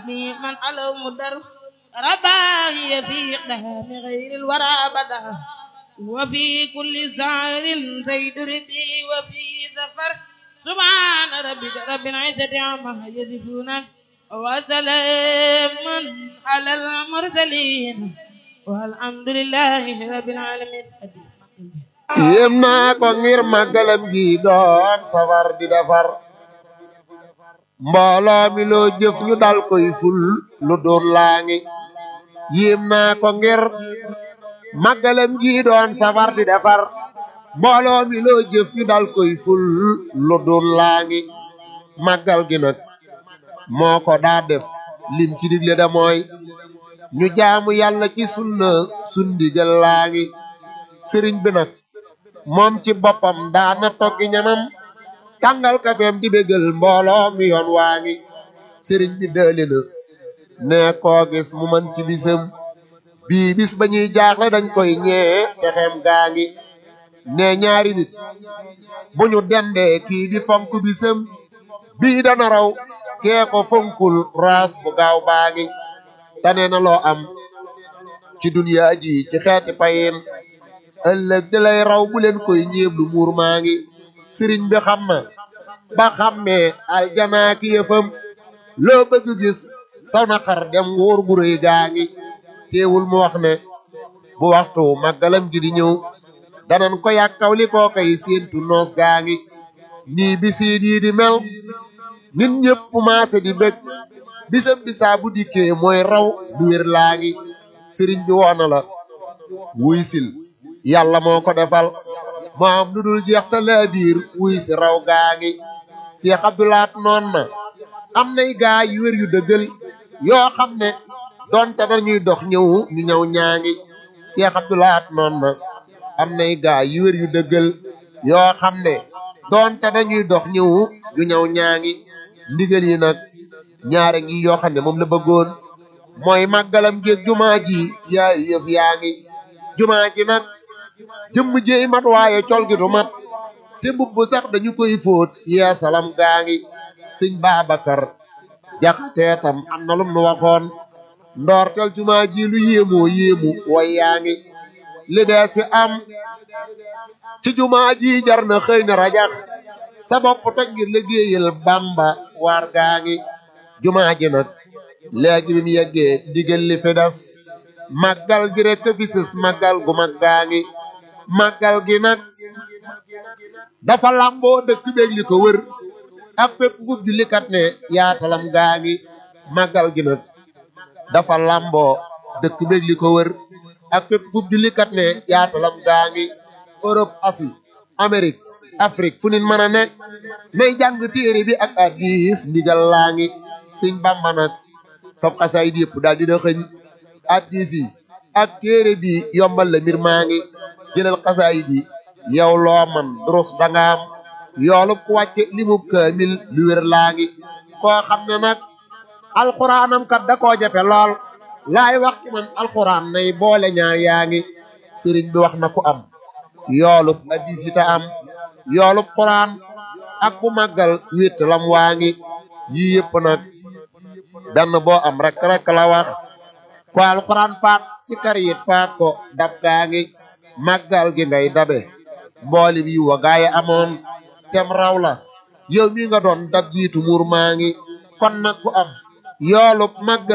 وابني من علو مدر رباهي في إقدام غير الورى بدا وفي كل سعر زيد ربي وفي سفر سبحان ربك رب العزة عما يصفون وسلام على المرسلين والحمد لله رب العالمين yéem naa ko ngir màggalam gi doon safar di defar mbooloo mi loo jëf ñu dal koy ful lu doon laa ngi yéem naa ko ngir màggalam gi doon safar di defar mbooloo mi loo jëf ñu dal koy ful lu doon laa ngi màggal gi nag moo ko daa def lim ci digle da mooy ñu jaamu yàlla ci sunna sundigal laa ngi sëriñ bi nag moom ci boppam daana toggi ñamam tàngal kafeem di bégal mbooloo mi yoon waa ngi sëriñ bi dëli na ne koo gis mu man ci bisam bii bis ba ñuy jaaxle dañ koy ñee texeem gaa ngi ne ñaari nit bu ñu dendee kii di fonk bisam bii dana raw kee ko fonkul raas bu gaaw baa ngi tane na loo am ci duniyaa ji ci xeeti payin ëllëg di lay raw bu leen koy ñéeb lu muur maa ngi sëriñ bi xam na ba xammee aljanaa ki yëfam loo bëgg gis saw na xar dem wóor gu rëy gaa ngi teewul mu wax ne bu waxtu màggalam gi di ñëw danan ko yàkkaw li koo koy séentu noos gaa ngi nii bisiit yi di mel nit ñëpp maase di bëgg bisam bisaa bu dikkee mooy raw du wér laa ngi sëriñ bi woona la wuy sil yàlla moo ko defal moo am lu dul jeex te laa biir wuy si raw gaa ngi Seex Abdulaat noon na am nay gaa yu wér yu dëggal yoo xam ne donte dañuy dox ñëw ñu ñëw ñaa ngi Seex Abdulaat noon na am nay gaa yu wér yu dëggal yoo xam ne donte dañuy dox ñëw ñu ñëw ñaa ngi ndigal yi nag ñaare ngi yoo xam ne moom la bëggoon mooy màggalam géeg jumaa ji yaari yëf yaa ngi jumaa ji nag jëmm jéey mat waaye col gi du mat te mbubb sax dañu koy fóot yeesalam gaa ngi sëñ Babacar jaxatee tam am na lum nu waxoon ndoortel jumaa ji lu yéemoo yéemu way yaa ngi li dee si am ci jumaa ji jar na xëy na rajax sa bopp toj ngir liggéeyal Bamba waar gaa ngi jumaa ji nag léegi bi mu yeggee digal li fi des màggal gi rek fi sës màggal gu mag gaa ngi màggal gi nag dafa làmboo dëkk beeg li ko wër ak fépp fu jullikat ne yaatalam gaa ngi màggal gi nag dafa làmboo dëkk beeg li ko wër ak fépp fu jullikat ne yaatalam gaa ngi Europe Asie Amérique Afrique fu nit mën a ne nay jàng téere bi ak hadiis ndigal laa ngi Sëñ Bàmba nag fab xasaayid yëpp daal dina xëñ hadiis yi ak téere bi yombal la mbir maa ngi jëlal xasaayid yi yow loo man durus dangaam yoolub ku wàcce limub kaamil lu wér laa ngi koo xam ne nag alxuraanam kat da koo jafe lool laay wax ci man alxuraan nay boole ñaar yaa ngi sëriñ bi wax na ku am yoolub hadiis yi ta am yoolub xuraan ak bu màggal wétt lam waa ngi yii yëpp nag benn boo am rek rek la wax ko alxuraan faat si kar yit faat ko dab gaa ngi màggal gi ngay dabe mbooli bi wa gaaye amoon tem raw la yow mi nga doon dab jiitu muur maa ngi kon nag ku am yoolub màggal